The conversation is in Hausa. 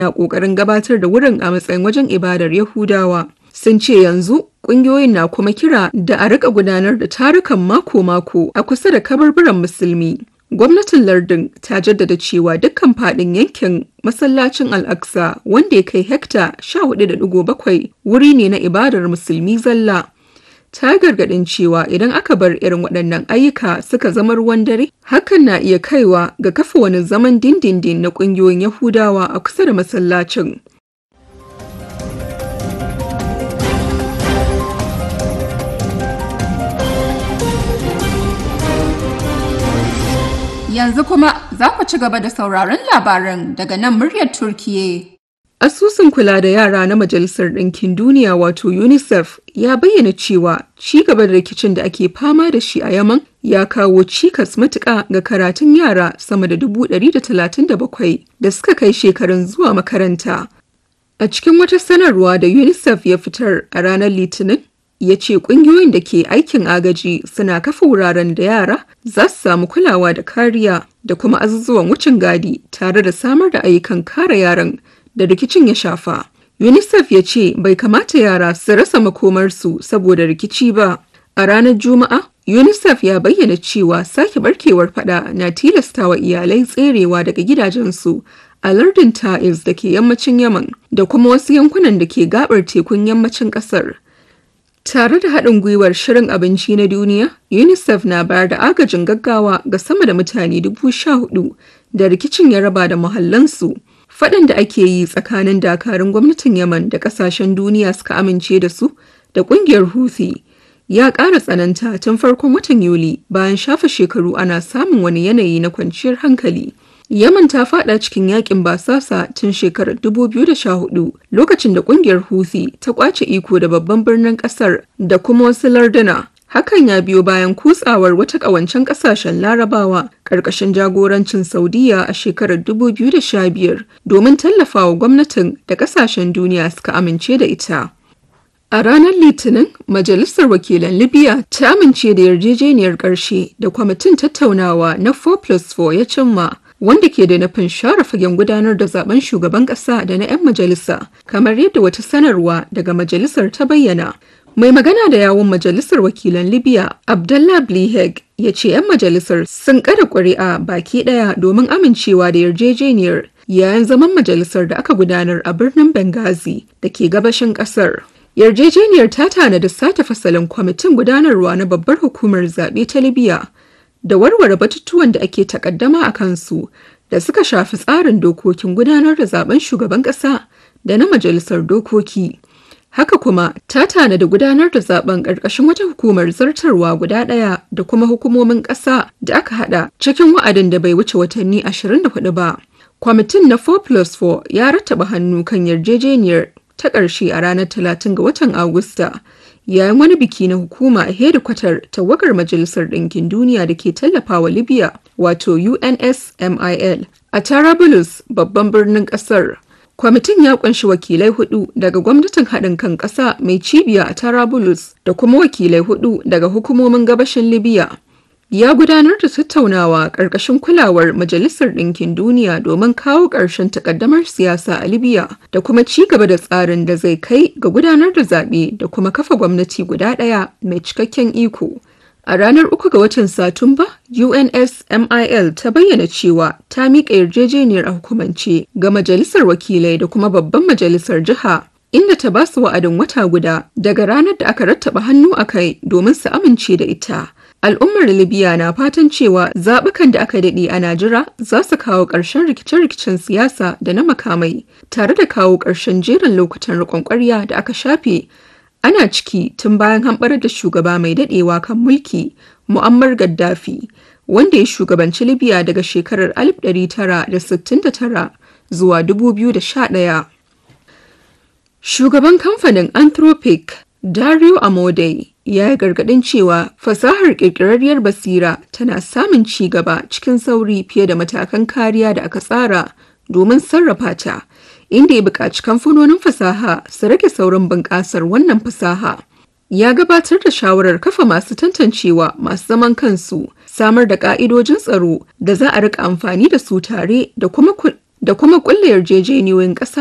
na ƙoƙarin gabatar da wurin a matsayin wajen ibadar Yahudawa. Sun ce yanzu ƙungiyoyin na kuma kira da a rika gudanar da tarukan mako-mako a kusa da kabarburan musulmi. Gwamnatin lardin ta jaddada cewa dukkan faɗin yankin masallacin Al-Aqsa wanda ya kai hekta 14.7 wuri ne na ibadar musulmi zalla. Ta gargaɗin cewa idan aka bar irin waɗannan ayyuka suka zama ruwan dare, hakan na iya kaiwa ga kafa wani zaman dindindin na ƙungiyoyin Yahudawa a kusa da masallacin. Yanzu kuma za ku ci gaba da sauraron labaran daga nan muryar Turkiye. Asusun kula da yara na Majalisar Ɗinkin Duniya wato UNICEF ya bayyana cewa ci gaba da rikicin da ake fama da shi a Yaman ya kawo cikas matuƙa ga karatun yara sama da 137 da suka kai shekarun zuwa makaranta. A cikin wata sanarwa da UNICEF ya fitar a ranar Litinin, ya ce ƙungiyoyin da ke aikin agaji suna kafa wuraren da yara za su samu kulawa da kariya da kuma azuzuwan wucin gadi tare da samar da ayyukan kare yaran da rikicin ya shafa. UNICEF ya ce bai kamata yara su rasa makomarsu saboda rikici ba. A ranar Juma'a, UNICEF ya bayyana cewa sake barkewar fada na tilastawa iyalai tserewa daga gidajensu a lardin Ta'iz da ke yammacin Yaman da kuma wasu yankunan da ke gabar tekun yammacin ƙasar. Tare da haɗin gwiwar Shirin Abinci na Duniya, UNICEF na bayar da agajin gaggawa ga sama da mutane dubu sha hudu da rikicin ya raba da muhallansu. Faɗin da ake yi tsakanin dakarun gwamnatin Yaman da ƙasashen duniya suka amince da su da ƙungiyar Houthi ya ƙara tsananta tun farkon watan Yuli bayan shafa shekaru ana samun wani yanayi na kwanciyar hankali. Yaman ta fada cikin yakin basasa tun shekarar 2014 lokacin da kungiyar Houthi ta kwace iko da babban birnin kasar da kuma wasu larduna. Hakan ya biyo bayan kutsawar wata ƙawancen ƙasashen larabawa ƙarƙashin jagorancin Saudiya a shekarar 2015 domin tallafawa gwamnatin da ƙasashen duniya suka amince da ita. A ranar Litinin, Majalisar Wakilan Libya ta amince da yarjejeniyar ƙarshe da kwamitin tattaunawa na 4+4 ya cimma wanda ke da nufin share fagen gudanar da zaben shugaban kasa da na 'yan majalisa kamar yadda wata sanarwa daga majalisar ta bayyana mai magana da yawun majalisar wakilan libya abdullah bliheg ya ce 'yan majalisar sun kada ƙuri'a baki ɗaya domin amincewa da yarjejeniyar yayin zaman majalisar da aka gudanar a birnin benghazi da ke gabashin ƙasar yarjejeniyar ta tanada sata fasalin kwamitin gudanarwa na babbar hukumar zaɓe ta libya da warware batutuwan da ake takaddama a kansu da suka shafi tsarin dokokin gudanar da zaben shugaban ƙasa da na majalisar dokoki. Haka kuma ta tanada gudanar da zaben ƙarƙashin wata hukumar zartarwa guda ɗaya da kuma hukumomin ƙasa da aka haɗa cikin wa'adin da bai wuce watanni 24 ba. Kwamitin na 4+4 ya rattaba hannu kan yarjejeniyar ta ƙarshe a ranar 30 ga watan Agusta. yayin wani biki na hukuma a hedikwatar tawagar majalisar ɗinkin duniya da ke tallafawa libya wato unsmil a tarabulus babban birnin ƙasar kwamitin ya kunshi wakilai hudu daga gwamnatin haɗin kan ƙasa mai cibiya a tarabulus da kuma wakilai hudu daga hukumomin gabashin libya ya gudanar da tattaunawa ƙarƙashin kulawar Majalisar Ɗinkin Duniya domin kawo ƙarshen takaddamar siyasa a Libya da kuma ci gaba da tsarin da zai kai ga gudanar da zaɓe da kuma kafa gwamnati guda ɗaya mai cikakken iko. A ranar uku ga watan Satumba, UNSMIL ta bayyana cewa ta miƙa yarjejeniyar a hukumance ga Majalisar Wakilai da kuma Babban Majalisar Jiha inda ta ba su wa'adin wata guda daga ranar da aka rattaba hannu a kai domin su amince da ita. Al'ummar Libya na fatan cewa zaɓukan da aka daɗe a Najira za su kawo ƙarshen rikice-rikicen siyasa da na makamai tare da kawo ƙarshen jerin lokutan riƙon ƙwarya da aka shafe ana ciki tun bayan hamɓarar da shugaba mai daɗewa kan mulki Muammar Gaddafi wanda ya shugabanci Libya daga shekarar 1969 zuwa 2011. Shugaban kamfanin Anthropic Dario Amodei ya yi gargaɗin cewa fasahar ƙirƙirarriyar basira tana samun ci gaba cikin sauri fiye da matakan kariya da aka tsara domin sarrafa ta, inda ya buƙaci kamfanonin fasaha su rage saurin bunƙasar wannan fasaha. Ya gabatar da shawarar kafa masu tantancewa masu zaman kansu, samar da ƙa'idojin tsaro da za a rika amfani da su tare da kuma da kuma ƙulla yarjejeniyoyin ƙasa